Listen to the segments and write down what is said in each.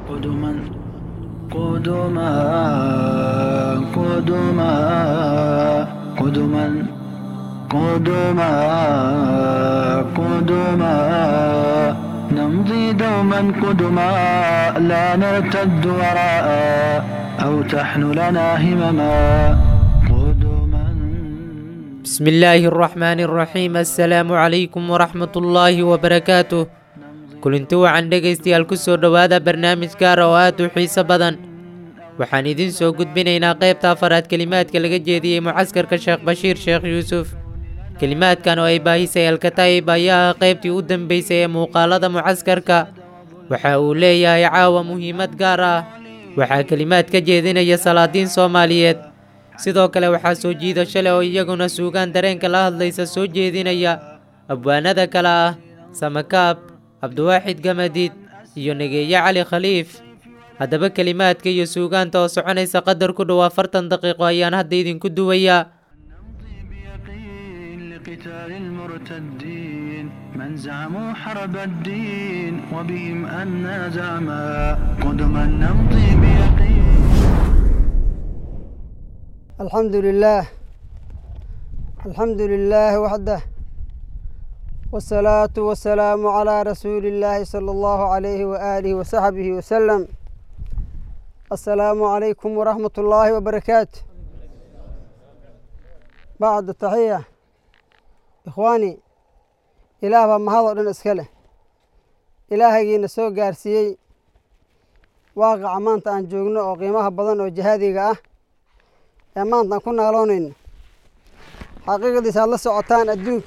قدما قدما قدما قدما قدما قدما نمضي دوما قدما لا نرتد وراء أو تحن لنا همما قدما بسم الله الرحمن الرحيم السلام عليكم ورحمة الله وبركاته kulinti wacan dhegaystayaal ku soo dhowaada barnaamij gaar oo aad u xiiso badan waxaan idiin soo gudbinaynaa qaybta afaraad kelimaadka laga jeediyey mucaskarka sheekh bashiir sheekh yuusuf kelimaadkan oo ay baahisay alkataa'ib ayaa ah qaybtii u dambeysay ee muuqaalada mucaskarka waxa uu leeyahay caawa muhiimad gaar ah waxaa kelimaad ka jeedinaya salaadiin soomaaliyeed sidoo kale waxaa soo jiidasho leh oo iyaguna suugaan dareenka la hadlaysa soo jeedinaya abwaanada kale ah samakaab cabdiwaaxid gamadiid iyo negeeye cali khaliif haddaba kelimaadka iyo suugaanta oo soconaysa qadar ku dhow afartan daqiiqo ayaan hadda idinku duwayaa نمضي بيقين لقتال المرتدين من زعموا حرب الدين وبهم أنا زعما قدما نمضي بيقين الحمد لله الحمد لله وحده والصلاة والسلام على رسول الله صلى الله عليه وآله وصحبه وسلم السلام عليكم ورحمة الله وبركاته بعد التحية إخواني إله بaa mahadoo dhan iska leh ilaahagiina soo gaarsiiyey waaqaca maanta aan joogno oo qiimaha badan oo jihaadiga ah ee maanta aan ku naaloonayno xaqiiqadiisa aad la socotaan adduunka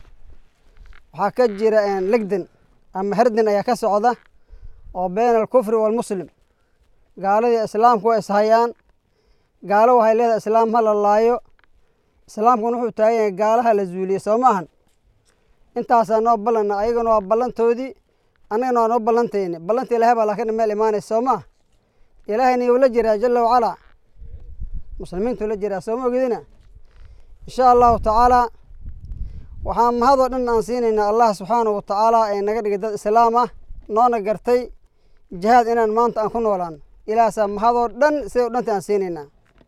waxaa ka jira legdan ama herdan ayaa ka socda oo been alkufri waalmuslim gaaladii islaamku waa ishayaan gaalo waxay leedahay islaam ha la laayo islaamkuna wuxuu taagan yahay gaalaha la zuuliye soo maahan intaasaa noo ballana ayagana waa ballantoodii annagana waa noo ballantayni ballanta ilaahay baa laakiin meel imaanaysa soo maha ilaahayna yuu la jiraa jala wacalaa muslimiintuu la jiraa sooma ogidina insha allahu tacaalaa waxaan mahadoo dhan aan siinaynaa allah subxaanahu wa tacaala ee naga dhigay dad islaam ah noona gartay jihaad inaan maanta aan ku noolaano ilaahasaa mahadoo dhan sida u dhanta aan siinaynaa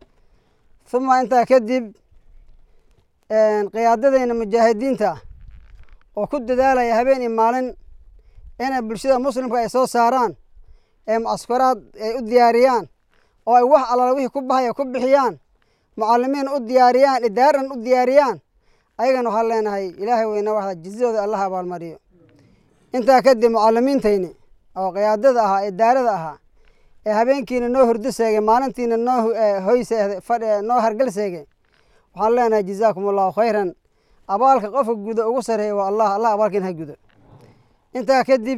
uma intaa kadib qiyaadadayna mujaahidiinta ah oo ku dadaalaya habeen iyo maalin inay bulshada muslimka ay soo saaraan ee mucaskaraad ay u diyaariyaan oo ay wax allaala wixii ku bahaya ku bixiyaan mucalimiin u diyaariyaan idaaran u diyaariyaan ayagana waxaan leenahay ilaahay weyna waxda jizadooda allah abaalmariyo intaa kadib mucalimiintayni oo qiyaadada ahaa idaarada ahaa ee habeenkiina noo hurdo seegay maalintiina noo hoyse noo hargal seegay waxaan leenahay jazaakum allahu khayran abaalka qofka gudo ugu sareeya waa allah allah abaalkiina ha gudo intaa kadib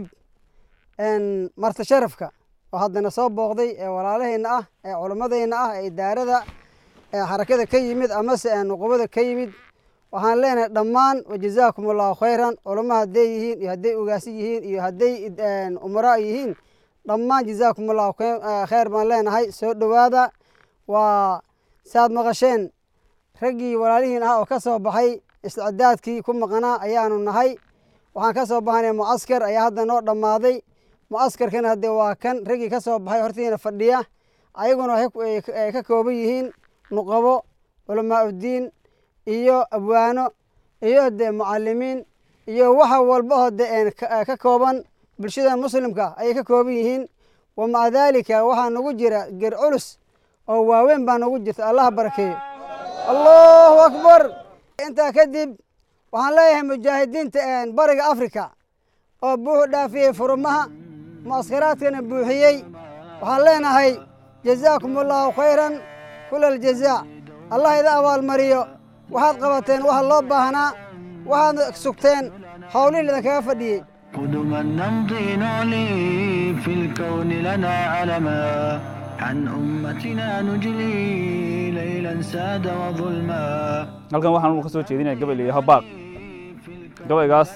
marti sharafka oo haddana soo booqday ee walaalahayna ah ee culimmadayna ah ee idaarada ee xarakada ka yimid amase nuqubada ka yimid waxaan leenahay dhammaan wajazaakum allahu khayran culamo hadday yihiin iyo hadday ugaasi yihiin iyo hadday umaraa yihiin dhammaan jazaakum allahu khayr baan leenahay soo dhowaada waa saad maqasheen raggii walaalihiin ah oo ka soo baxay isticdaadkii ku maqnaa ayaanu nahay waxaan ka soo baxanay mucaskar ayaa hadda noo dhammaaday mucaskarkana haddee waa kan raggii ka soo baxay hortiina fadhiya ayaguna ay ka kooban yihiin nuqabo culamaa uddiin iyo abwaano iyo dee mucalimiin iyo waxa walba oo de ka kooban bulshada muslimka ayay ka kooban yihiin wa maca daalika waxaa nagu jira ger culus oo waaweyn baa nagu jirta allah barakeeyo allahu akbar intaa kadib waxaan leeyahay mujaahidiinta bariga africa oo buuxu dhaafiyey furumaha mucaskaraadkana buuxiyey waxaan leenahay jazaakum allahu khayran kula aljazaa allah ida abaalmariyo waxaad qabateen waxa loo baahnaa waxaad sugteen howlihii idinkaga fadhiyey قدما نمضي نعلي في الكون لنا علما عن أمتنا نجلي ليلا ساد وظلما halkan waxaan ka soo jeedinaya gabay la yidhaho baaq gabaygaas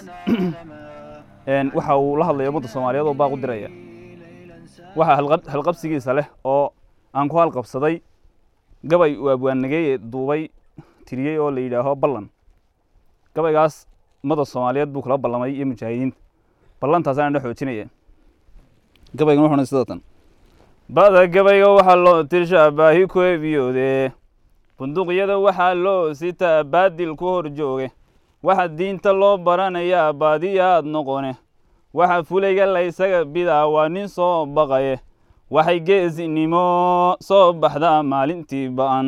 waxa uu la hadlaya ummadda soomaaliyeed oo baaq u diraya waxaa halqab- halqabsigiisa leh oo aan ku halqabsaday gabay uu abwaannageeye duubay tiriyey oo la yidhaaho ballan gabaygaas ummadda soomaaliyeed buu kula ballamay iyo mujaahidiinta ballantaas aan dhex xoojinaya gabaygan wuxuuna sidoo tan ba'da gabayga waxaa loo tirshaa baahi ku ebiyoode bunduuqyada waxaa loo sitaa baadil ku hor jooge waxa diinta loo baranayaa baadiyaad noqone waxa fulayga laysaga bidaa waa nin soo baqaye waxay geesinimo soo baxdaa maalintii ba'an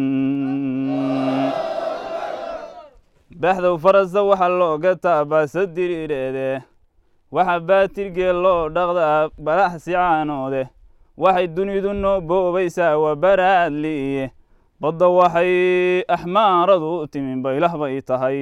baxdow farasta waxaa looga taabaasa diriireede waxa baatirgee loo dhaqdaa balax sicaanoode waxay dunidu noo boobaysaa waa baraadliiye badda waxay axmaaradu timin baylah bay tahay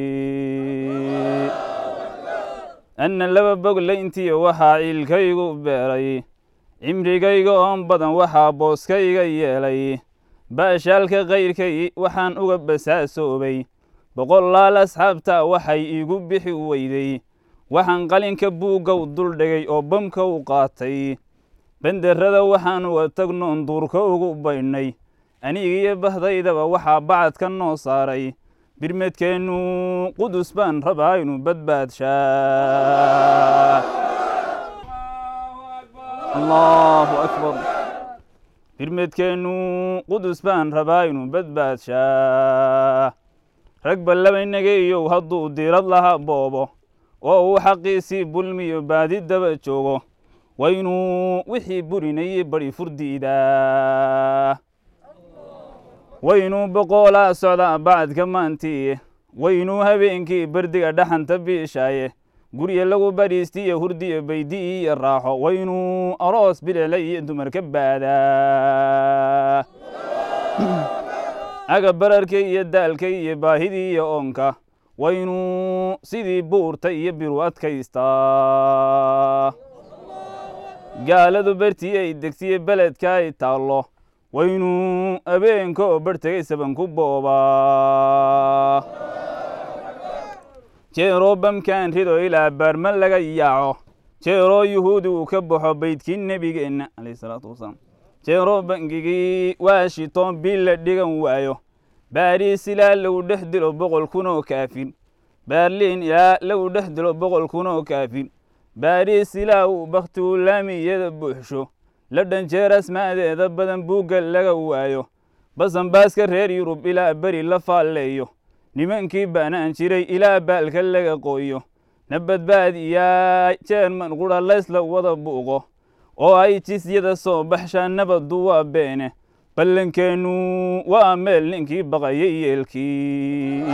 anna laba boglayntiyo waxaa ciilkaygu beeray cimrigayga oon badan waxaa booskayga yeelay baashaalka kayrkay waxaan uga basaasoobay boqolaal asxaabta waxay iigu bixi weyday waxaan qalinka buuggow dul dhigay oo bamka u qaatay benderrada waxaan uga tagnoon duurka ugu baydhnay anigiyo bahdaydaba waxaa bacadka noo saaray birmedkeennu qudus baan rabaa inu badbaadshaa allahu akbar birmedkeennu qudus baan rabaa inu badbaadshaa rag ballabaynageeyow hadduu diirad laha boobo oo uu xaqiisii bulmiyo baadi daba joogo waynuu wixii burinayey badi furdiidaa waynuu boqoolaa socdaa bacadka maantiiye waynuu habeenkii bardiga dhaxanta biishaaye gurya lagu badhiistiyo hurdiyo baydi iyo raaxo waynuu aroos bilela iyo dumarka baadaa aga bararka iyo daalka iyo baahidii iyo oonka waynuu sidii buurta iyo biru adkaystaa gaaladu bartii ay degtiye beledka ay taallo waynuu abeenka oo barhtegay saban ku boobaa jeeroo bamkaan rido ilaa baarma laga yaaco jeeroo yuhuudi uu ka baxo baydkii nebigeenna alayh salaatu wasalaam jeeroo bangigii washington bil la dhigan waayo baariis ilaa lagu dhex dilo boqol kun oo kaafir baarliin ilaa lagu dhex dilo boqol kun oo kaafir baariis ilaa uu bakhtigu laamiyada buuxsho la dhanjeer asmaadeeda badan buugga laga waayo basanbaaska reer yurub ilaa beri la faalleeyo nimankii baanaan jiray ilaa baalka laga qooyo na badbaadiyaa jeerman qudha laysla wada buuqo oo ay jisyada soo baxshaan nabaddu waa beene ballankeennu waa meel ninkii baqayay yeelkii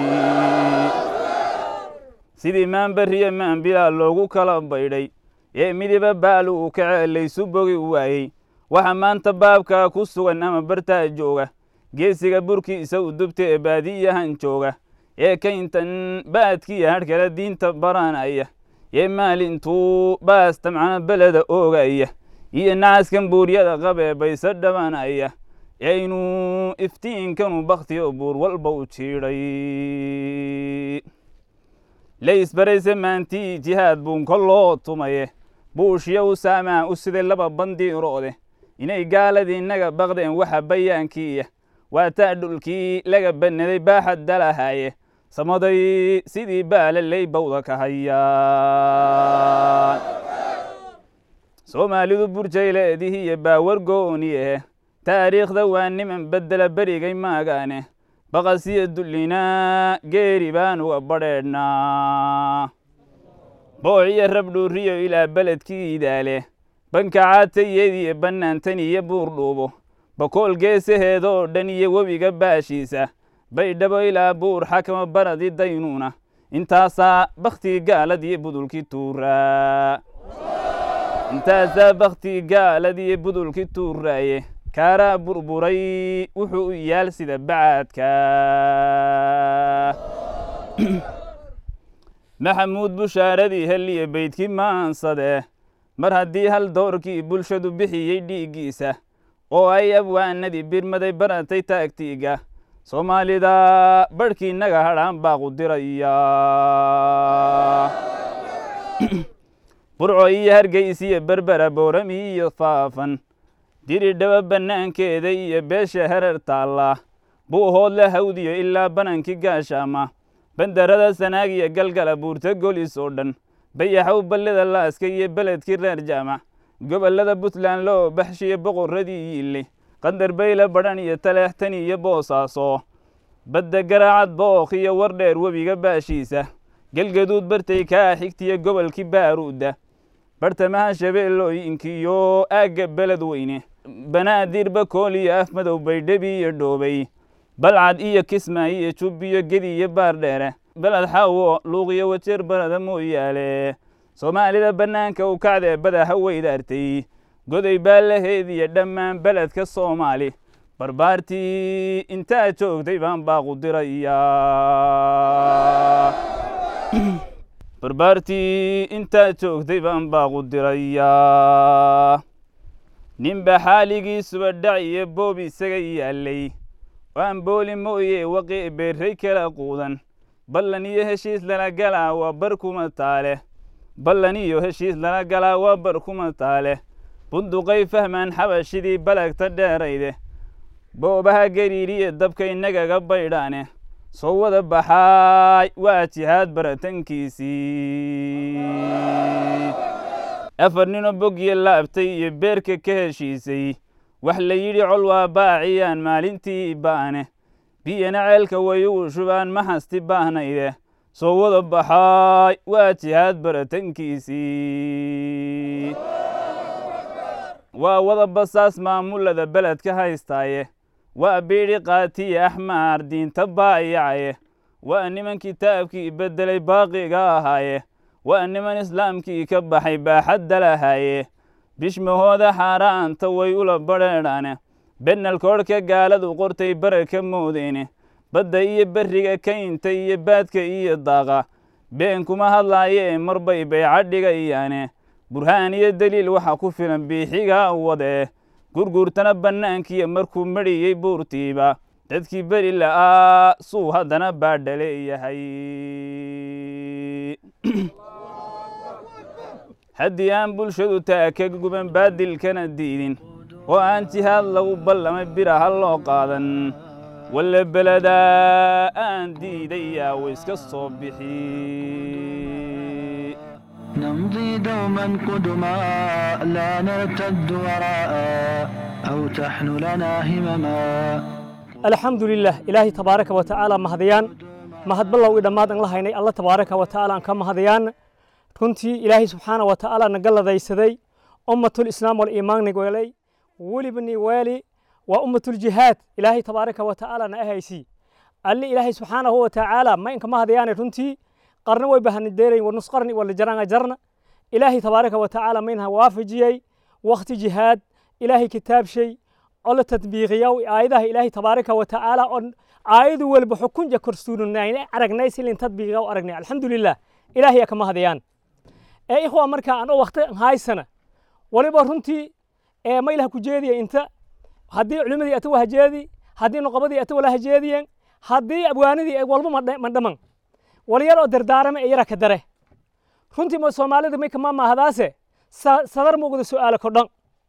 sidii maanberiya maanbilaa loogu kala baydhay ee midiba baalu uu kacee laysu bogi waayey waxa maanta baabkaa ku sugan ama bartaa jooga geesiga burkiisa u dubta ee baadiyahan jooga ee kayntan baadkiya hadhkala diinta baranaya ee maalintuu baas tamcana beleda oogaya iyo nacaskan buuryada qabee bayse dhabanaya aynu iftiinkanu bakhtiyo buur walba u jiidhay laysbarayse maantii jihaad buun koloo tumaye buushiya u saamaa u siday laba bandiiroode inay gaaladii inaga baqdeen waxa bayaankiiya waa taa dhulkii laga bannaday baaxad dalahaaye samaday sidii baala lay bawda ka hayaan soomaalidu burjayleedihii iyo baawar gooniye taariikhda waa niman beddela berigay maagaane baqasiyo dullinaa geeri baan uga badheedhnaa boociyo rabdhuuriyo ilaa beledkii idaale banka caatayediyo bannaantan iyo buurdhuubo bakool geesaheedoo dhan iyo webiga baashiisa baydhabo ilaa buur xakama baradi daynuuna intaasaa bakhtii gaalad iyo budulkii tuuraa intaasaa bakhtii gaalad iyo budulkii tuuraaye kaaraa burburay wuxuu u yaal sida bacaadka maxamuud bushaaradii heliya beydkii maansade mar haddii hal doorkii bulshadu bixiyey dhiiggiisa oo ay abwaanadii birmaday baratay taagtiiga soomaalida barhkii naga hadhaan baaqu diraya burco iyo hargeysiyo berbera boorami iyo faafan diri dhaba bannaankeeda iyo beesha herer taalla buuhoodla hawdiyo ilaa banankii gaashaama bandarada sanaag iyo galgala buurta golis oo dhan bayaxow ballida laaska iyo beledkii reer jaamac gobollada puntland loo baxshiye boqorradii yiille qandar bayle badhan iyo taleextan iyo boosaaso badda garaacad bookh iyo wardheer webiga baashiisa galgaduud bartay kaa xigtiya gobolkii baaruudda bartamaha shabeellooyinkiiyo aagga beled weyne banaadir bakool iyo af madow baydhabi iyo dhoobay balcad iyo kismaayo iyo jub iyo gedi iyo baardheere beled xaawo luuqiyo wajeer barada mooyaale soomaalida bannaanka u kacdee badaha weydaartay goday baalaheed iyo dhammaan beledka soomaali barbaartii intaa joogtay baan baaqu dirayaa barbaartii intaa joogtay baan baaqu dirayaa ninba xaaligiisuba dhac iyo boob isaga yaallay waan booli mooye waqi beerray kala quudan ballan iyo heshiis lala galaa waa bar kuma taale ballan iyo heshiis lala galaa waa bar kuma taale bunduqay fahmaan xabashidii balagta dheerayde boobaha gariiriye dabka innagaga baydhaane soo wada baxaay waa jihaad baratankiisii afar ninoo bogyo laabtay iyo beerka ka heshiisay wax la yidhi col waa baaciyaan maalintii ba'ane biyana ceelka way ugu shubaan ma hasti baahnayde soo wada baxaay waa jihaad baratankiisii waa wada basaas maamulada beledka haystaaye waa biidhi qaatiye axmaar diinta baayacaye waa niman kitaabkii beddelay baaqiga ahaaye waa niman islaamkii ka baxay baaxadda lahaaye bishmahooda xaaraanta way ula badheedhaane bennalkoodhka gaaladu qortay bara ka moodeyne badda iyo berriga kaynta iyo baadka iyo daaqa been kuma hadlaayee marbay bayca dhigayaane burhaan iyo deliil waxa ku filan biixiga wadee gurguurtana bannaankiiyo markuu medhiyey buurtiiba dadkii beri la'aa suu haddana baadha leeyahay haddii aan bulshadu taa ka guban baadilkana diidin oo aan jihaad lagu ballamay bira ha loo qaadan walle beledaa aan diidayaa way iska soo bixi نمضي دوما قدما لا نرتد وراء أو تحن لنا همما alxamdu lilah ilaahay tabaaraka wa tacaala mahadayaan mahad ballow i dhammaad an la haynay alla tabaaraka wa tacaala aan ka mahadayaan runtii ilaahay subxaana wa tacaala naga ladaysaday ummatul islaam wal iimaan nigoelay weliba ni weeli waa ummatul jihaad ilaahay tabaaraka wa tacaala na ahaysi alli ilaahay subxaanahu wa tacaala ma inka mahadayaane runtii qarna way bahanideerayn wa nusqarni wala jaranga jarna ilaahay tabaaraka wa tacaala maynha waafajiyey wakti jihaad ilaahay kitaabshay oo la tadbiiqiya aayadaha ilaahay tabaaraka wa tacaala oo aayadu walba xukunja korsuunanayna aragnay silin tadbiiqiga u aragnay alxamdulilah ilaahay ka mahadayaan ee ikhwa marka anoo wakti haysana waliba runtii ee maylaha ku jeediya inta haddii culimadii ata wahajeedi haddii noqobadii ata wala hajeediyeen haddii abwaanidii ay walba ma dhaman walyar oo dardaarama ee yara ka dare runtii ma soomaalida may kama maahdaase sadar muuqda su'aala kodhan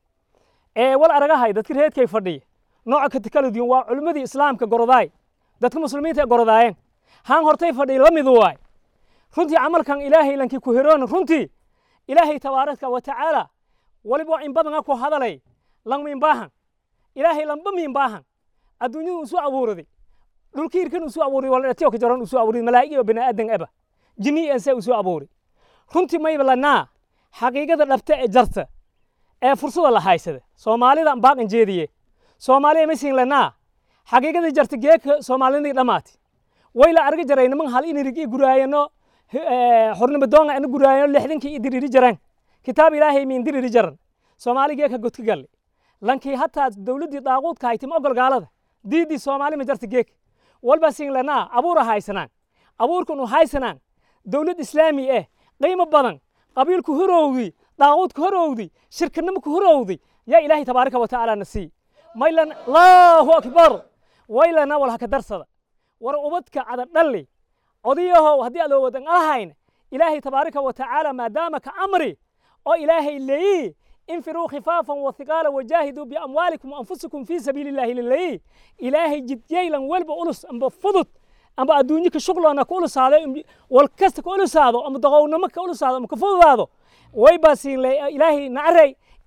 ee wal aragahay dadka reedkay fadhiya nooca kati kala duwan waa culimmadii islaamka gorodaay dadka muslimiinta ee gorodaayeen haan hortay fadhiya la midu waay runtii camalkan ilaahay lankii ku heroon runtii ilaahay tabaaraka wa tacaala waliba in badan ku hadalay lang min baahan ilaahay lamba min baahan adduunyadu usu abuuraday dhulkiirkan usu abuuray waladhatiyo ka jaran usu abuuray malaa'ig iyo bini'aadan aba jinni ense usu abuuray runtii mayba lanaa xaqiiqada dhabta ee jarta ee fursada la haysada soomaalida baaqan jeediye soomaaliya masin lanaa xaqiiqada jarta geeka soomaalidii dhammaati way la arga jaray niman hal inirigi guraayano xornimo doonga ina guraayano lixdankii idiriri jaran kitaab ilaahay min diriri jaran soomaali geeka godka galle lankii hataa dowladdii daaquudka haytim ogol gaalada diidii soomaali ma jarta geeka walba sin lanaa abuura haysanaan abuurkan u haysanaan dowlad islaami eh qiimo badan qabiilku horowdii daaquudka horowdi shirkanimaka horowdi yaa ilaahay tabaaraka wa tacaala na sii maylan allahu akbar waylana wal haka darsada war ubadka cada dhalli odayahow haddii adoo wadan ahayn ilaahay tabaaraka wa tacaala maadaama ka amri oo ilaahay leeyi infiruu khifaafan wathiqaala wajaahiduu biamwaalikum waanfusikum fii sabiili illahi lileeyi ilaahay jidyaylan welba ulus amba fudud amba adduunyo ka shuqloona ka ulusaado wal kasta ka ulusaado ama doqownimo ka ulusaado ama ka fududaado way baa siin ilaahay nacaray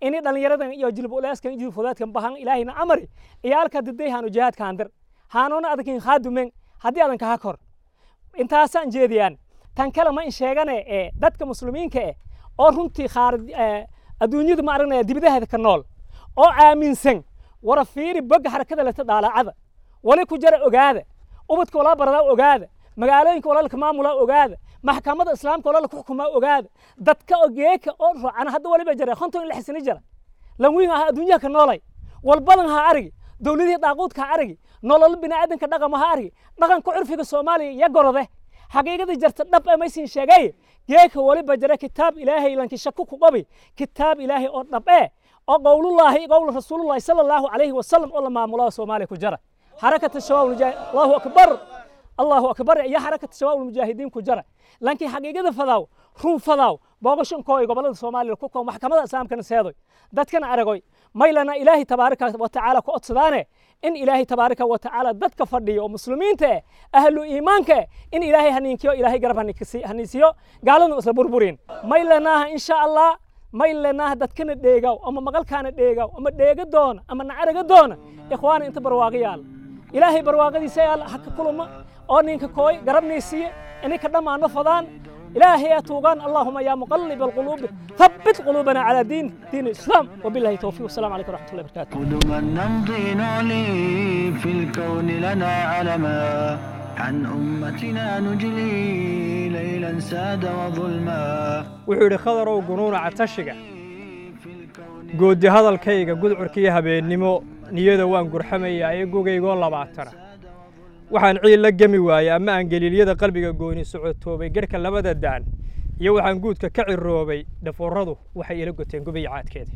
ini dhallinyaradan iyo jilbuleeskan iyo jilfudaadkan bahan ilaahayna amari iyaalka diday haanu jihaadkaan dir haanuuna adakin khaadumen haddii adan kaha kor intaasaan jeediyaan tan kale ma in sheegane ee dadka muslimiinka eh oo runtii khaar adduunyadu ma aragnaya dibadaheeda ka nool oo aaminsan wara fiiri bogga xarakada leta dhaalaacada wali ku jara ogaada ubadka walaa baradaa ogaada magaalooyinka walaalka maamulaa ogaada maxkamada islaamka walala ku xukumaa ogaada dadka ogeeka oo raacana hadda waliba jara konton in la xisini jara lanwiin aha adduunyaha ka noolay walbadan ha arigi dowladihii daaquudka ha arigi nolol bini'aadanka dhaqama ha arigi dhaqanka curfiga soomaaliya iyo gorode xaqiiqadii jarta dhab ee maysin sheegay geeka waliba jara kitaab ilaahay lanki shaku ku qabi kitaab ilaahay oo dhab ee oo qowlullaahi qowlu rasuulullaahi sala allahu calayhi wasalam oo la maamulaa soomaaliya ku jara xarakata shabaab allahu akbar allahu akbar iyo xarakata shabaab almujaahidiin ku jara laakiin xaqiiqada fadaaw run fadaaw boogashankooy gobolada soomaaliya ku koo maxkamada islaamkana seedoy dadkana aragoy maylana ilaahay tabaaraka wa tacaala ku odsadaane in ilaahay tabaaraka wa tacaala dadka fadhiyo oo muslimiinta eh ahlu iimaanka eh in ilaahay haniinkiyo ilaahay garab haniisiyo gaaladuna isla burburin maylanaaha insha allah maylanaaha dadkana dheegaw ama maqalkaana dheegaw ama dheega doona ama nacaraga doona ikhwaana inta barwaaqo yaal ilaahay barwaaqadiisa yaal haka kuluma oo ninka kooy garabnaysiiye ininka dhammaano fadaan إلهي أتوغان اللهم يا مقلب القلوب ثبت قلوبنا على دين دين الإسلام وبالله التوفيق والسلام عليكم ورحمة الله وبركاته قدما نمضي نعلي في الكون لنا علما عن أمتنا نجلي ليلا ساد وظلما wuxuu yidhi khadarow gunuunaca tashiga goodi hadalkayga gudcurkiiyo habeennimo niyada waan gurxamayaa ee gogaygoo labaatana waxaan ciil la gemi waayey ama aan geliilyada qalbiga gooni socotoobay gedhka labada daan iyo waxaan guudka ka ciroobay dhaforradu waxay ila goteen gubiya caadkeeda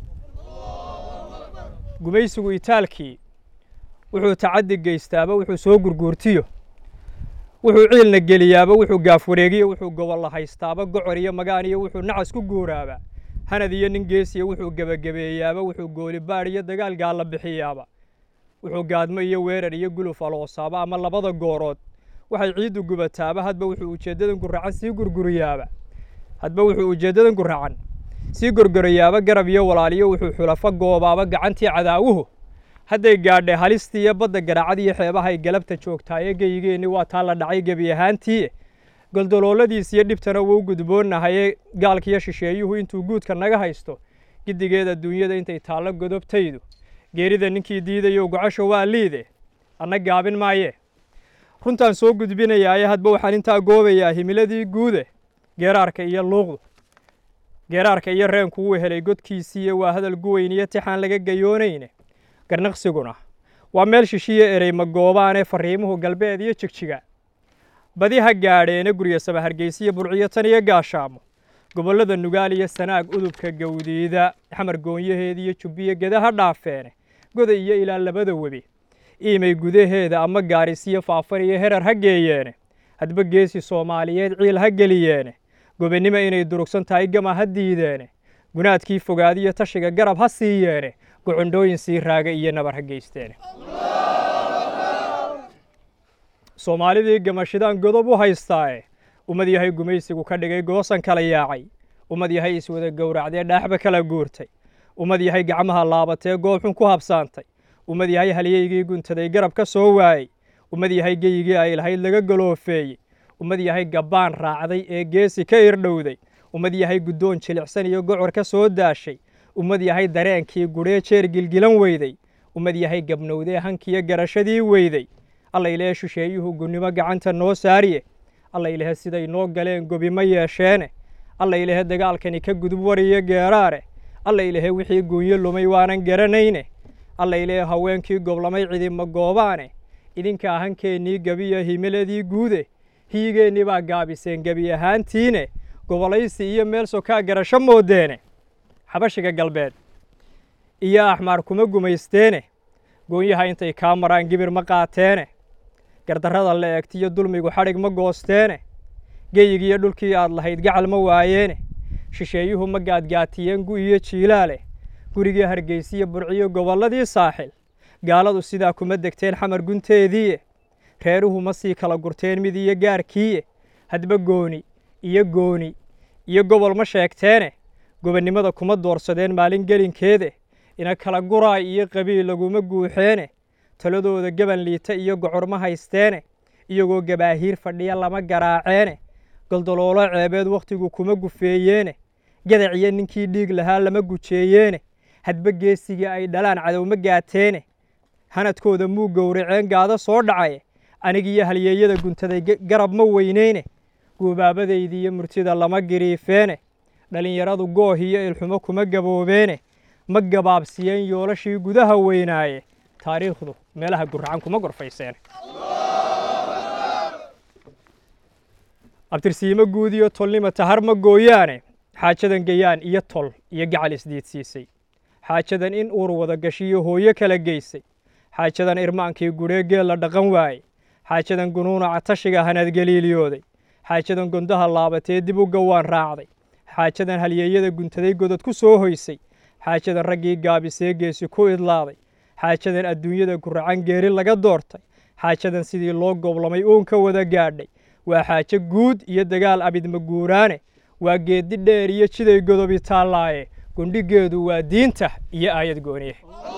gumaysigu itaalkii wuxuu tacaddi geystaaba wuxuu soo gurguurtiyo wuxuu ciilna geliyaaba wuxuu gaaf wareegiyo wuxuu gobolla haystaaba gocor iyo magaan iyo wuxuu nacas ku guuraaba hanad iyo nin geesiya wuxuu gebagabeeyaaba wuxuu goolibaadh iyo dagaal gaalla bixiyaaba wuxuu gaadmo iyo weerar iyo guluf aloosaaba ama labada goorood waxay ciiddu gubataaba hadba wuxuu ujeeddadan guracan sii gurguriyaaba hadba wuxuu ujeeddadan guracan sii gorgorayaaba garab iyo walaaliyo wuxuu xulafo goobaaba gacantii cadaawuhu hadday gaadhe halistii iyo badda garaacad iyo xeebahay galabta joogtaaye geyigeenni waa taa la dhacay gebi ahaantii goldolooladiis iyo dhibtana wuu gudboonahaye gaalkiyo shisheeyuhu intuu guudka naga haysto giddigeeda adduunyada intay taallo godobtaydu geerida ninkii diidayo gocasho waa liide anna gaabin maaye runtaan soo gudbinayaaye hadba waxaan intaa goobayaa himiladii guude geeraarka iyo luuqdu geeraarka iyo reenku wuu helay godkiisiiye waa hadal guweyn iyo tixaan laga gayoonayne garnaqsiguna waa meel shishiyo erey magoobaane farriimuhu galbeed iyo jigjiga badi ha gaadheene gurya sama hargeysiyo burciyo tan iyo gaashaamo gobollada nugaal iyo sanaag udubka gawdiida xamar goonyaheeda iyo jubbiyo geda ha dhaafeene goda iyo ilaa labada webi iimay gudaheeda ama gaarisiyo faafan iyo herar ha geeyeene hadba geesi soomaaliyeed ciil ha geliyeene gobennimo inay durugsan tahay gama ha diideene gunaadkii fogaadiyo tashiga garab ha siiyeene gocondhooyin sii raaga iyo nabar ha geysteene soomaalidii gamashidaan godob u haystaae ummad yahay gumaysigu ka dhigay goosan kala yaacay ummad yahay iswada gowracdee dhaaxba kala guurtay ummad yahay gacmaha laabatee goobxun ku habsaantay ummad yahay halyeygii guntaday garab ka soo waayey ummad yahay geyigii ay lahayd laga galoofeeyey ummad yahay gabbaan raacday ee geesi ka irdhowday ummad yahay guddoon jilicsan iyo gocor ka soo daashay ummad yahay dareenkii gudhee jeer gilgilan weyday ummad yahay gabnowdee hankiyo garashadii weyday alla ilahe shisheeyuhu gunnimo gacanta noo saariye alla ilahe siday noo galeen gobimo yeesheene alla ilahe dagaalkani ka gudub wariyo geeraare alla ilahe wixii guunyo lumay waanan garanayne alla ilahe haweenkii goblamay cidima goobaane idinka ahankeennii gebiyo himiladii guude hiyigeennii baa gaabiseen gebi ahaantiine gobolaysi iyo meel sokaa garasho moodeene xabashiga galbeed iyo axmaar kuma gumaysteene goonyaha intay kaa maraan gibir ma qaateene gardarrada la eegtiyo dulmigu xadhig ma goosteene geyigiiyo dhulkii aad lahayd gacal ma waayeene shisheeyuhu ma gaadgaatiyeen gu iyo jiilaale gurigii hargeysiyo burciyo gobolladii saaxil gaaladu sidaa kuma degteen xamar gunteediiye reeruhu ma sii kala gurteen mid iyo gaarkiiye hadba gooni iyo gooni iyo gobol ma sheegteene gobonnimada kuma doorsadeen maalin gelinkeede ina kala guraay iyo qabiil laguma guuxeene taladooda gaban liita iyo gocorma haysteene iyagoo gabaahiir fadhiya lama garaaceene goldoloolo ceebeed wakhtigu kuma gufeeyeene gadaciyo ninkii dhiig lahaa lama gujeeyeene hadba geesigii ay dhalaan cadowma gaateene hanadkooda muu gowraceen gaado soo dhacaye anigiyo halyeeyada guntaday garab ma weyneyne guubaabadaydi iyo murtida lama giriifeene dhallinyaradu gooh iyo ilxumo kuma gaboobeene ma gabaabsiyeen yoolashii gudaha weynaaye taariikhdu meelaha guracan kuma gorfayseene abtirsiimo guud iyo tolnima tahar ma gooyaane xaajadan gayaan iyo tol iyo gacal isdiidsiisay xaajadan in uur wada gashiyo hooyo kala geysay xaajadan irmaankii gudheegeel la dhaqan waayey xaajadan gunuunaca tashiga hanaadgeliiliyooday xaajadan gondaha laabatee dib u gawaan raacday xaajadan halyeeyada guntaday godod ku soo hoysay xaajadan raggii gaabisee geesi ku idlaaday xaajadan adduunyada guracan geeri laga doortay xaajadan sidii loo goblamay uun ka wada gaadhay waa xaajo guud iyo dagaal abidma guuraane waa geeddi dheer iyo jiday godobi taallaaye gundhigeedu waa diinta iyo aayad gooniye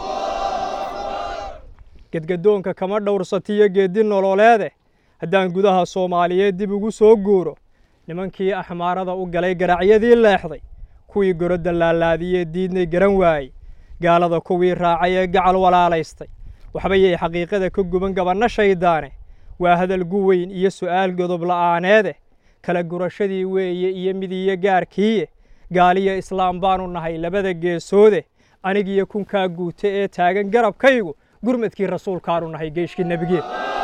gedgadoonka kama dhowrsatiyo geeddi nololeede haddaan gudaha soomaaliyeed dib ugu soo guuro nimankii axmaarada u galay garacyadii leexday kuwii gorodda laalaadiyee diidnay garan waayey gaalada kuwii raacay ee gacal walaalaystay waxbayay xaqiiqada ka guban gabanno shayddaane waa hadal gu weyn iyo su'aal godob la'aaneede kala gurashadii weeye iyo midiyo gaarkiiye gaaliyo islaam baanu nahay labada geesoode anigiyo kunkaa guute ee taagan garabkaygu gurmadkii rasuulkaanu nahay geeshkii nebigeed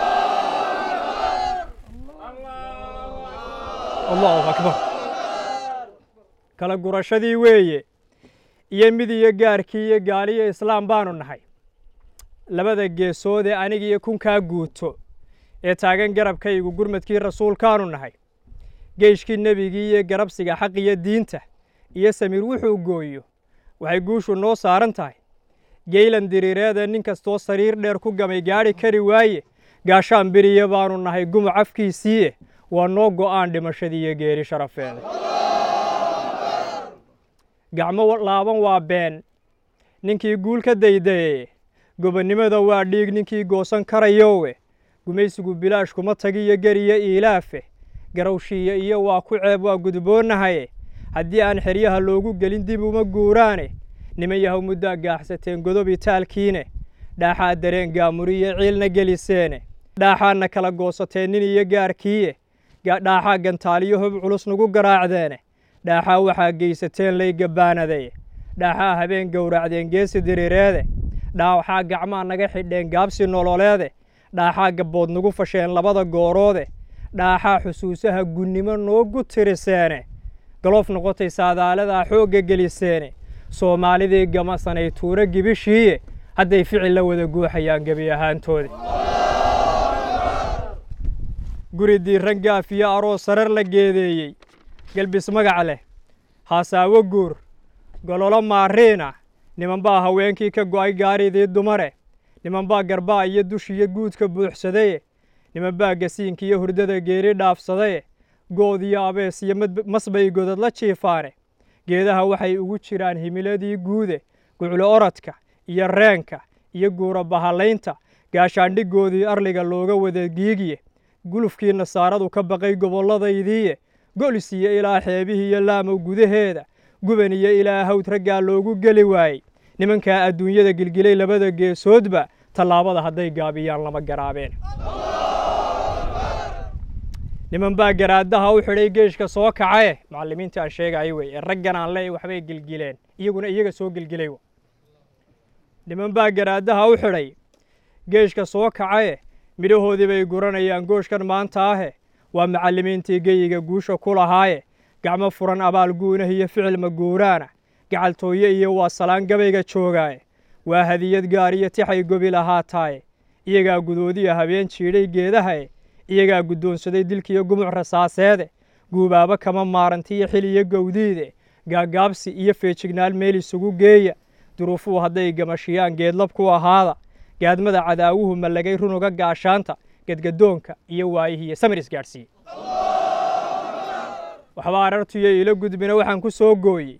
allahu akbar kala gurashadii weeye iyo midiyo gaarkii iyo gaaliyo islaam baanu nahay labada geesoode anigiyo kunkaa guuto ee taagan garabkaygu gurmadkii rasuulkaanu nahay geeshkii nebigii iyo garabsiga xaq iyo diinta iyo samiir wuxuu gooyo waxay guushu noo saaran tahay geylan diriireeda nin kastoo sariir dheer ku gamay gaadhi kari waaye gaashaan beriya baanu nahay gumuc afkiisiiye waa noo go'aan dhimashadii iyo geeri sharafeeda gacmo laaban waa been ninkii guul ka daydayeye gobonnimada waa dhiig ninkii goosan karayowe gumaysigu bilaash kuma tagiyo geriyo iilaafe garowshiiya iyo waa ku ceeb waa gudboonahaye haddii aan xeryaha loogu gelin dib uma guuraane niman yahow muddaa gaaxsateen godobi taalkiine dhaaxaa dareen gaamuriyo ciilna geliseene dhaaxaadna kala goosateen nin iyo gaarkiiye dhaaxaa gantaaliyo hob culus nagu garaacdeene dhaaxaa waxaa geysateen lay gabbaanadaye dhaaxaa habeen gowracdeen geesi diriireede dhaaxaa gacmaa naga xidheen gaabsi nololeede dhaaxaa gabbood nagu fasheen labada gooroode dhaaxaa xusuusaha gunnimo noogu tiriseene galoof noqotay saadaaladaa xoogga geliseene soomaalidii gamasanay tuuro gibishiiye hadday ficil la wada guuxayaan gebi ahaantoodi guri diiran gaaf iyo aroos sarar la geedeeyey gelbis magac leh haasaawo guur gololo maariina niman baa haweenkii ka go'ay gaaridii dumare niman baa garbaa iyo dushiyo guudka buuxsadaye niman baa gasiinka iyo hurdada geeri dhaafsadaye good iyo abees iyo masbay godad la jiifaane geedaha waxay ugu jiraan himiladii guude guclo orodka iyo reenka iyo guura bahalaynta gaashaandhigoodii arliga looga wada giigiye gulufkii nasaaradu ka baqay gobolladaydiiye golis iyo ilaa xeebihii iyo laamow gudaheeda guban iyo ilaa hawd raggaa loogu geli waayey nimankaa adduunyada gilgilay labada geesoodba tallaabada hadday gaabiyaan lama garaabeen niman baa garaadaha u xidhay geeshka soo kacae macallimiinta aan sheegayo wey ee raggan aan leey waxbay gelgileen iyaguna iyaga soo gelgilay niman baa garaadaha u xidhay geeshka soo kacae midhahoodii bay guranayaan gooshkan maanta ahe waa macallimiintii geyiga guusha ku lahaaye gacmo furan abaal guunah iyo ficil maguuraana gacaltooye iyo waa salaan gabayga joogaaye waa hadiyad gaar iyo tixay gobi lahaataaye iyagaa gudoodiya habeen jiidhay geedahae iyagaa guddoonsaday dilkiiyo gumuc rasaaseede guubaabo kama maarantiyo xil iyo gowdiide gaagaabsi iyo feejignaal meel isugu geeya duruufuhu hadday gamashiyaan geedlab ku ahaada gaadmada cadaawuhu mallagay runuga gaashaanta gedgadoonka iyo waayihiiyo samir isgaadhsiiye waxba arartuyo ilo gudbina waxaan ku soo gooyey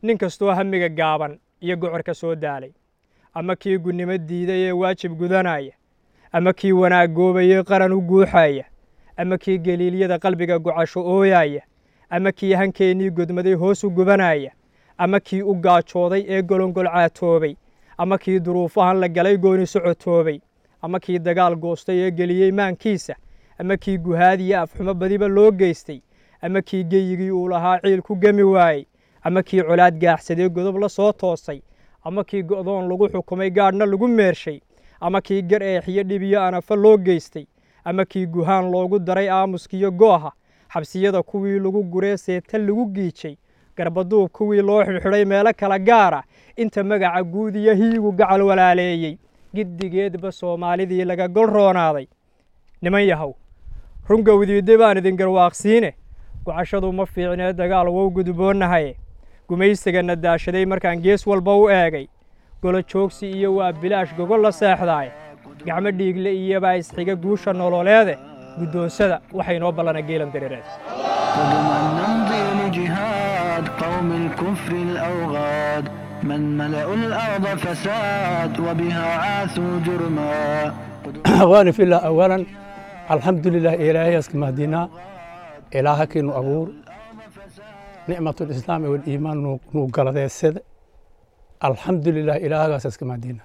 nin kastoo hamiga gaaban iyo gocorka soo daalay ama kii gunnimo diiday ee waajib gudanaya ama kii wanaag goobayey qaran u guuxaya ama kii geliilyada qalbiga gocasho ooyaya ama kii hankeennii godmaday hoos u gubanaya ama kii u gaajooday ee golongolcaatoobay ama kii duruufahan la galay gooni socotoobay ama kii dagaal goostay ee geliyey maankiisa ama kii guhaadiyo afxumo badiba loo geystay ama kii geyigii uu lahaa ciil ku gemi waayey ama kii colaad gaaxsadee godob la soo toosay ama kii go'doon lagu xukumay gaadhna lagu meershay ama kii gar eexiyo dhibiyo anafa loo geystay ama kii guhaan loogu daray aamuskiyo gooha xabsiyada kuwii lagu guree seeta lagu giijay garbaduub kuwii loo xidhxidhay meelo kala gaara inta magaca guud iyo hiigu gacal walaaleeyey giddigeedba soomaalidii laga gol roonaaday niman yahow rungowdiidde baan idin garwaaqsiine gocashadu ma fiicnee dagaal wow gudboonnahaye gumaysigana daashaday markaan gees walba u eegay golo joogsi iyo waa bilaash gogol la seexdaay gacmo dhiigle iyobaa isxiga guusha nololeede guddoonsada waxay noo ballana geelan dareereed قدما نمضي لجهاد قوم الكفر الأوغاد من ملأوا الأرض فساد وبها عاثوا جرما أخواني في الله أولا الحمد لله إلهي أسكن مهدينا إلهك إنه أبور نعمة الإسلام والإيمان نوقل ذي السد الحمد لله إلهي أسكن مهدينا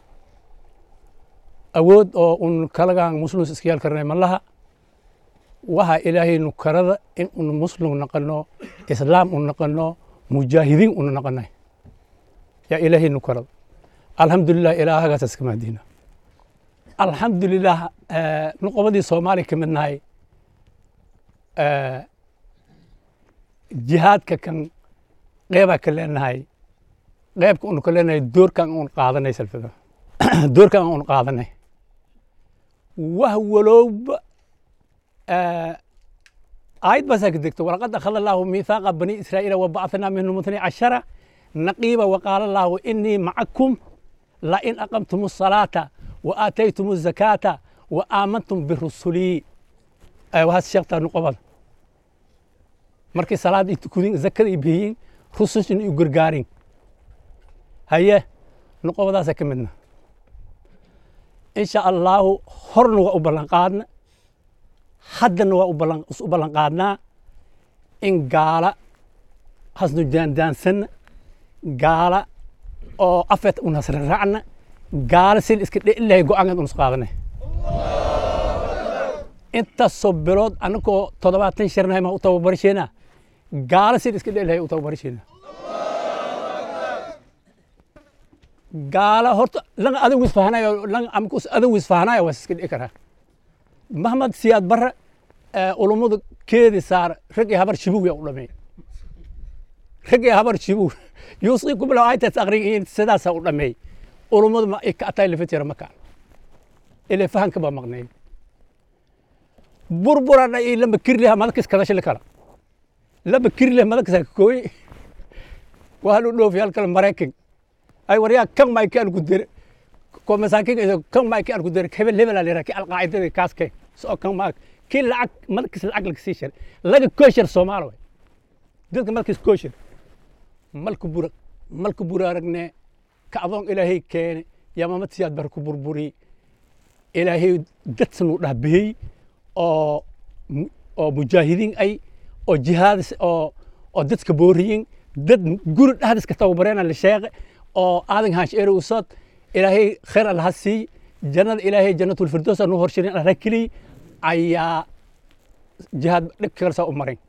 أود أو أن كلاغان مسلم سكيال كرنا ملها وها إلهي نكرد إن أن مسلم نقلنا إسلام أن نقلنا مجاهدين أن نقلنا يا إلهي نكرد الحمد لله إلهي أسكن مهدينا alxamdulilah nuqobadii soomaaliya ka midnahay jihaadka kan qeybaa ka leenahay qeybka unu ka leenahay doorkan un qaadanay salfada doorkan un qaadanay wah walowba aayad baasaa ka degto walaqad akhada allaahu miithaaqa bani israa'iila wabacathnaa minhum ithnay cashara naqiiba waqaala allaahu inii macakum lain aqamtum الصalaata وآتيتم الزكاة وآمنتم برسلي وهذا الشيخ نقبض markii salaad ay tukudin zakada ay bixiyeen rusushin iyo gargaarin haye nuqobadaasa ka midna insha allahu horna waa u ballan qaadna haddana waa u ballan qaadnaa in gaala hasnu jaandaansanna gaala oo afeet un hasra raacna gaala sil iska dheilahay go-aankan unus qaadanay intaasoo bilood annagoo toddobaatan sharnahay maa u tababarisheena gaala sil iska dheilahay u tababarisheena gaala horta langa adigu isfahanayo langa amkus adigu isfahanayo waa iska dhici karaa mahmad siyaad barre ulummadu keedi saar rag iyo habar shibuw yaa u dhameey rag iyo habar shibuw yuusiikum bilow aytas aqrigiin sidaasaa u dhameey ulummadu ma ay ka atay lafitira makaan ilaa fahanka baa maqnay burburana iyo lama kirliha madakis kadashili kala lama kirliha madakis kooy waa halu dhoofi halkale maraykan ay waryaa kan ma kan ku dire ko masaakin iyo kan ma kan ku dire hebel hebel la yiraahdo alqaacidada kaaske soo kan ma kii lacag madakis lacag laga sii shar laga kooshar Soomaali way dadka madakis kooshar malku bura malku bura aragne ka adoon ilaahay keene yamamad siyaad bar ku burburi ilaahay dadsan u dhaabihey oo oo mujaahidiin ay oo jihaad oo oo dadka booriyin dad guri dhexdiis ka tababareena la sheeqe oo aadan haash eero usad ilaahay khayr allaha sii jannada ilaahay jannatul firdaws anu horshirin alla keliy ayaa jihaad dhib kalsa u marin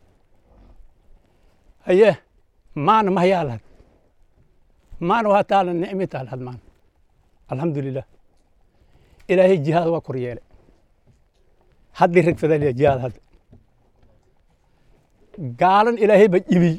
haye maana mahyaa lahad maana waa taala nicmi taal had maan alxamdulilah ilaahay jihaad waa kor yeelay haddii rag fadaliya jihaad hadda gaalan ilaahay ba jibiy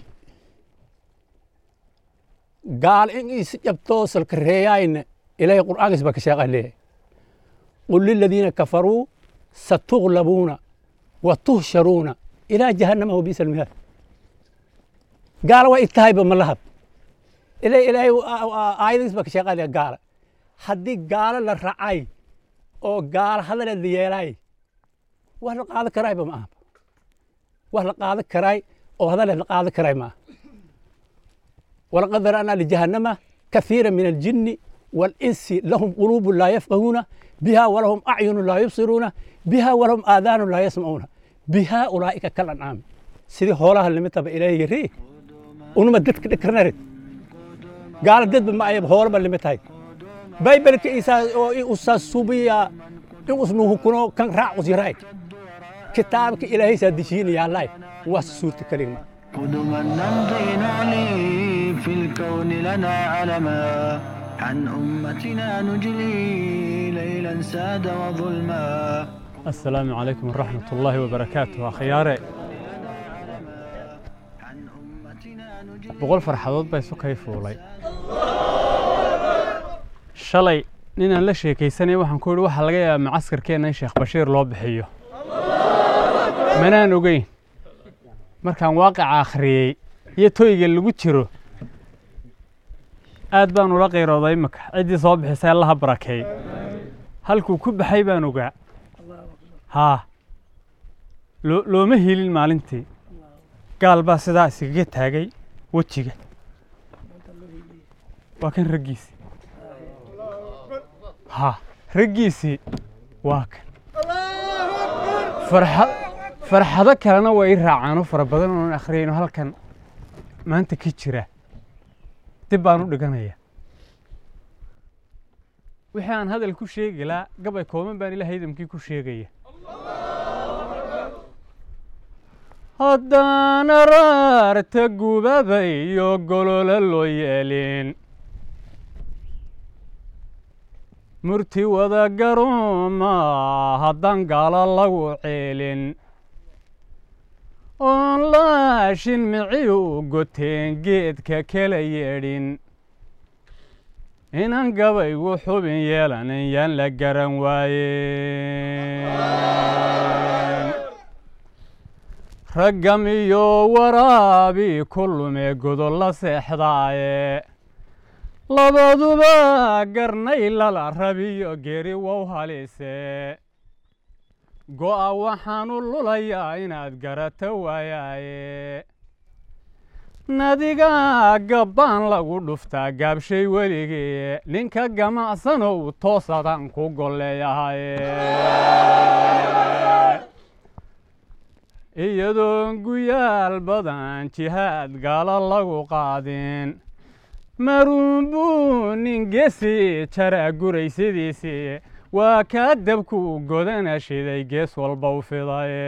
gaal in is jabtoo salka reeyaayna ilaahay qur'aankiis baa ka sheeqa leeyahay qul liladiina kafaruu satuglabuuna wa tuhsharuuna ilaa jahannama wa biisa almihaad gaala waa itahayba ma lahab ilaahay ilaahay aayadiis baa ka sheeqa leeyahay gaala haddii gaalo la racay oo gaalo hadaleed la yeelaay wax la qaadan karaayba ma aha wax la qaadan karaay oo hadaleed la qaadan karaay ma aha walaqad dara'naa lijahannama كثيرا من الجن والإنس لهم قلوب لا يفقهون بها ولهم أعين لا يبصرون بها ولهم آذان لا يسمعون بها أولئك كالأنعام سيدي هولها اللي متى إليه يري ونما دتك دكرنرد قال دد ما أيب هول اللي متى بايبل كإيسا أو أستاذ سوبيا إن اسمه كنو كان راع وزيراي كتابك إلهي سادشيني يا الله واسسورة كلمة قدما نمضي نعلي في الكون لنا علما عن أمتنا نجلي ليلا ساد وظلما السلام عليكم ورحمة الله وبركاته أخياري boqol farxadood baa isu kay fuulay shalay ninaan la sheekaysanaya waxaan ku yidhi waxaa laga yaabaa macaskarkeenna in sheekh bashiir loo bixiyo manaan ogeyn markaan waaqica akhriyey iyo toyga lagu jiro aad baan ula qayrooday imika ciddii soo bixisay allaha barakeey halkuu ku baxay baan ogaa haa loo looma helin maalintii gaal baa sidaa iskaga taagay wejiga waa kan raggiisii haa raggiisii waa kan farxa farxado kalena waa ii raacaano fara badan oon akhriyayno halkan maanta ka jira dib baan u dhiganaya wixii aan hadal ku sheegi laa gabay kooban baan ilaah idamkii ku sheegaya haddaan araarta gubaba iyo golola loo yeelin murti wada garooma haddaan gaalo lagu ceelin oon laashin mici u goteen geedka kala yeedhin inaan gabaygu xubin yeelanin yaan la garan waayen raggam iyo waraabi ku lume godol la seexdaaye labaduba garnay lala rabiyo geri wow halise go'a waxaanu lulayaa inaad garata waayaaye nadiga gabbaan lagu dhuftaa gaabshay weligee ninka gamacsanow toosadaan ku golleeyahaye iyadoon guyaal badan jihaad gaalo lagu qaadin maruunbuu nin gesi jaraa guraysidiisii waa kaa dabku godana shiday gees walba u fidaye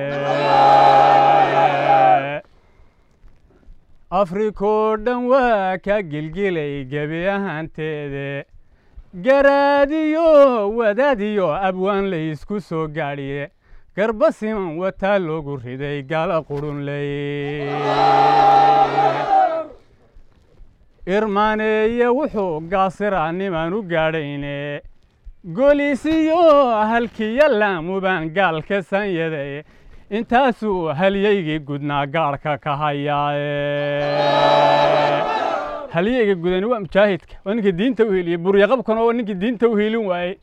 afrikoo dhan waa ka gilgilay gebi ahaanteede garaadiyo wadaadiyo abwaan la isku soo gaadhiye garba siman wataa loogu riday gala qurunley irmaaneeye wuxuu gaasiraa nimaan u gaadhayne golisiyo halkiyo laamubaan gaalka sanyaday intaasuu halyaygii gudnaa gaarhka ka hayaaye halyayga gudani waa mujaahidka waa ninka diinta u heliye buryaqabkuna waa ninkii diinta u helin waayey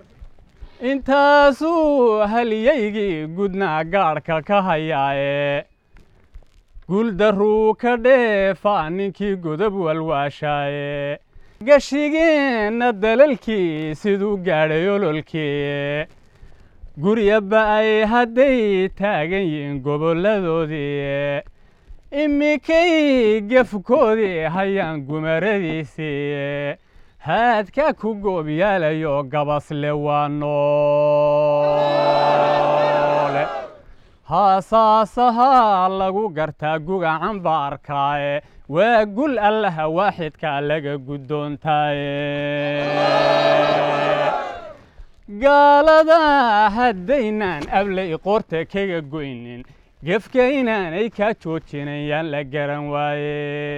intaasuu halyaygii gudnaa gaadhka ka hayaaye guuldarruu ka dheefaa ninkii godob walwaashaaye gashigeenna dalalkii siduu gaadhay ololkii gurya ba'ay hadday taagan yihiin gobolladoodii imikay gefkoodii hayaan gumaradiisii haadka ku goobyaalayo gabasle waa noole haasaasahaa lagu gartaa gugacan baarkaaye waa gul allaha waaxidkaa laga guddoontaaye gaalada haddaynaan ablay qoorta kaga goynin gefka inaanay kaa joojinayaan la garan waaye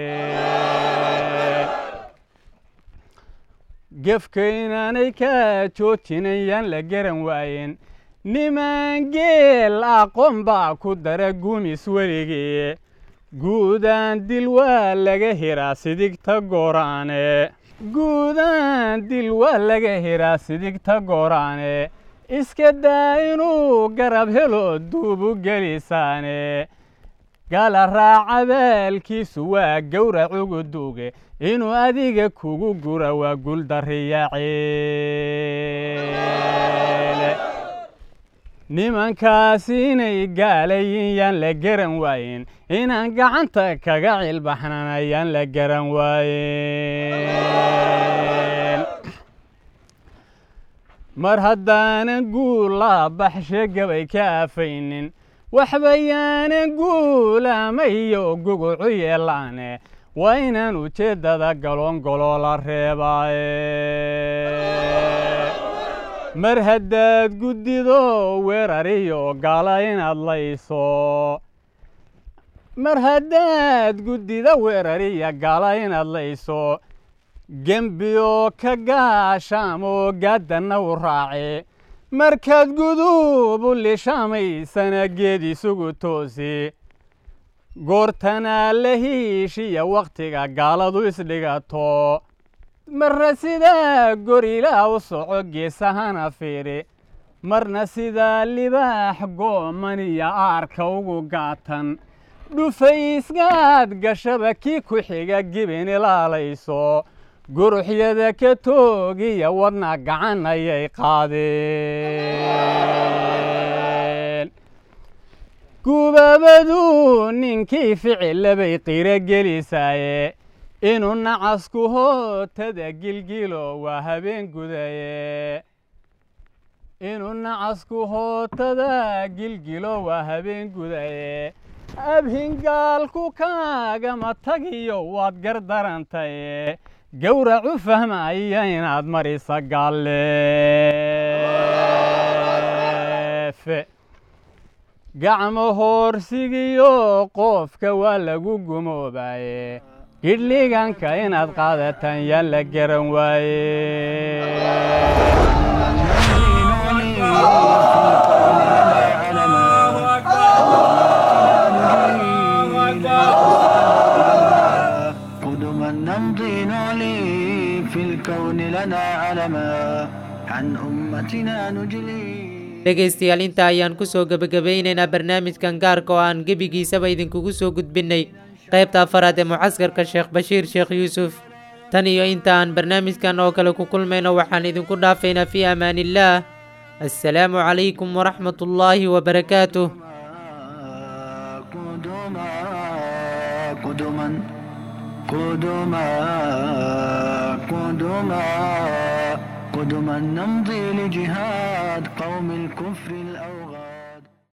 gefka inaanay kaa joojinayaan la garan waayen niman geel aqoon baa ku dara gumis weligii guudaan dil waa laga hiraa sidigta gooraane guudaan dil waa laga hiraa sidigta gooraane iska daa inuu garab helo duubu gelisaane gaala raaca baalkiisu waa gowrac ugu duuge inuu adiga kugu gura waa guuldarriyaceele nimankaasi inay gaalayin yaan la garan waayen inaan gacanta kaga cilbaxnan ayaan la garan waayen mar haddaanan guula baxshe gabay ka afaynin waxbayaanan guulamayo gugucu yeelaane waa inaan ujeeddada galoongoloo la reebaaye mar haddaad guddido weerariyo gaala inaad layso mar haddaad guddida weerariya gaala inaad layso gembiyo ka gaashaamoo gaaddanna u raace markaad guduub u lishaamaysana geed isugu toosi goortanaa la hiishiya wakhtiga gaaladu isdhigato marna sidaa gorilaa u soco geesahana fiiri marna sidaa libaax goomaniya aarka ugu gaatan dhufaysgaad gashaba kii ku xiga gibin ilaalayso guruxyada ka toogiya wadna gacan ayay qaadeen gubaabadu ninkii ficillabay qiro gelisaaye inuu nacasku hootada gilgilo waa habeen gudaye inuu nacasku hootada gilgilo waa habeen gudaye abhingaalku kaagama tagiyo waad gardarantaye gowracu fahmaya inaad marisa galleefe gacmo hoorsigiyo qoofka waa lagu gumoobaye gidhliganka inaad qaadataan yaan la garan waaye قدما نمضي نعلي في الكون لنا علما عن أمتنا نجلي dhegaystayaal inta ayaan ku soo gebagabeynaynaa barnaamijkan gaarka oo aan gebigiisaba idinkugu soo gudbinnay qaybta afaraad ee mucaskarka sheekh bashiir sheekh yuusuf tan iyo inta aan barnaamijkan oo kale ku kulmayno waxaan idinku dhaafaynaa fii amaaniillaah assalaamu calaykum waraxmat ullaahi wabarakaatuh قدما قدما قدما قدما قدما نمضي لجهاد قوم الكفر